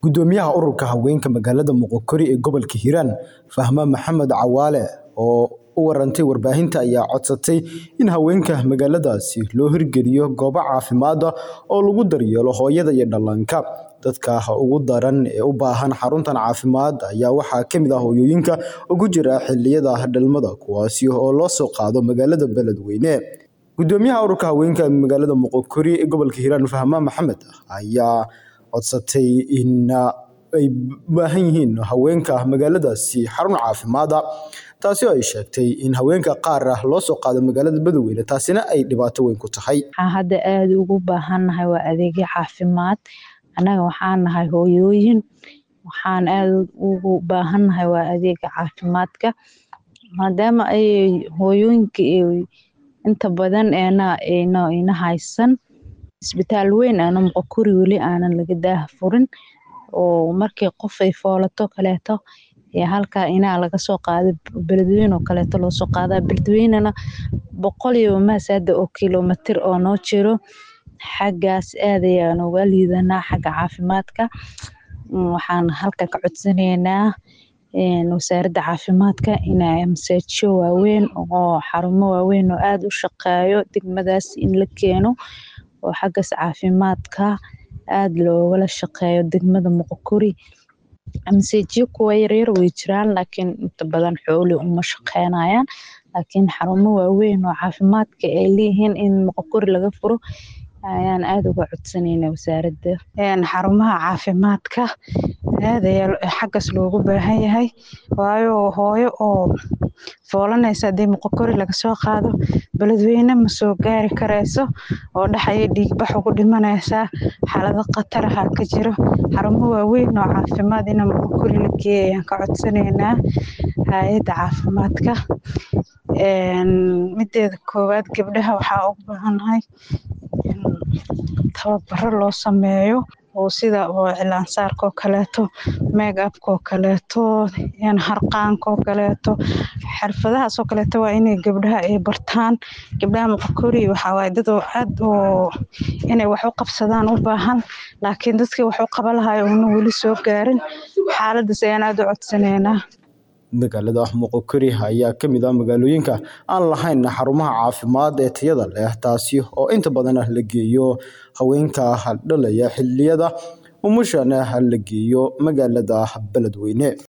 Gudoomiyaha ururka haweenka magaalada Moqokori ee gobolka Hiiraan Fahma Maxamed Cawaale oo u warantay warbaahinta ayaa codsatay in haweenka magaaladaasi loo hirgeliyo goobo caafimaad oo lagu daryeelo hooyada iyo dhallaanka. Dadka ugu daran ee u baahan xaruntan caafimaad ayaa waxaa ka mid ah hooyooyinka ugu jira xilliyada dhalmada kuwaasi oo loo soo qaado magaalada Beledweyne. Gudoomiyaha ururka haweenka magaalada Moqokori ee gobolka Hiiraan Fahma Maxamed ayaa codsatay in ay u baahan yihiin haweenka magaaladaasi xarun caafimaad taasi oo ay sheegtay in haweenka qaar loo soo qaado magaalada Beledweyne taasina ay dhibaato weyn ku tahay. Waxaan hadda aad ugu baahannahay waa adeegyo caafimaad. Annaga waxaan nahay hooyooyin. Waxaan aad ugu baahannahay waa adeega caafimaadka. Maadaama ay hooyooyinka ay inta badan eena eena ina haysan isbitaal weyn aana Moqokori weli aanan laga daah furin oo markii qof ay foolato kaleeto ee halka inaa laga soo qaado Beledweyne oo kaleeto loo soo qaadaa Beledweynena boqol iyo maasada oo kiiloomitir oo noo jiro xaggaas aad ayaan uga liidanaa xagga caafimaadka. Waxaan halka ka codsanaynaa wasaaradda caafimaadka inay MCHO waaweyn oo xarumo waaweyn oo aad u shaqeeyo degmadaas in la keeno oo xaggas caafimaadka aad loogala shaqeeyo degmada Moqokori. MCHyo kuwa yaryar way jiraan laakiin inta badan xooli uma shaqeynayaan. Laakiin xarumo waaweyn oo caafimaadka ay leeyihiin in Moqokori laga furo ayaan aad uga codsanaynaa wasaaradda. Xarumaha caafimaadka aad ayaa xaggas loogu baahan yahay waayo hooyo oo foolanaysa hadii Moqokori laga soo qaado Beledweyne ma soo gaari karayso oo dhaxaya dhiig bax ugu dhimanaysa xaalado khatar ah ka jiro. Xarumo waaweyn oo caafimaad in Moqokori la geeyo ayaan ka codsanaynaa hay'adda caafimaadka. Mideeda koowaad gabdhaha waxaa ugu baahannahay in tababaro loo sameeyo oo sida oo cilaan saarka oo kaleeto, make-up oo kaleeto, harqaanka oo kaleeto. Xirfadahaas oo kaleeto waa inay gabdhaha ay bartaan. Gabdhaha Moqokori waxaa waaye dad oo aad oo inay wax u qabsadaan u baahan. Laakiin dadkii wax u qaban lahaay una weli soo gaarin. Xaaladdas ayaan aad u codsanaynaa. Magaalada Moqokori ayaa ka mid ah magaalooyinka aan lahayn xarumaha caafimaad ee tayada leh taasi oo inta badan la geeyo haweenka dhalaya xilliyada umashana la geeyo magaalada Beledweyne.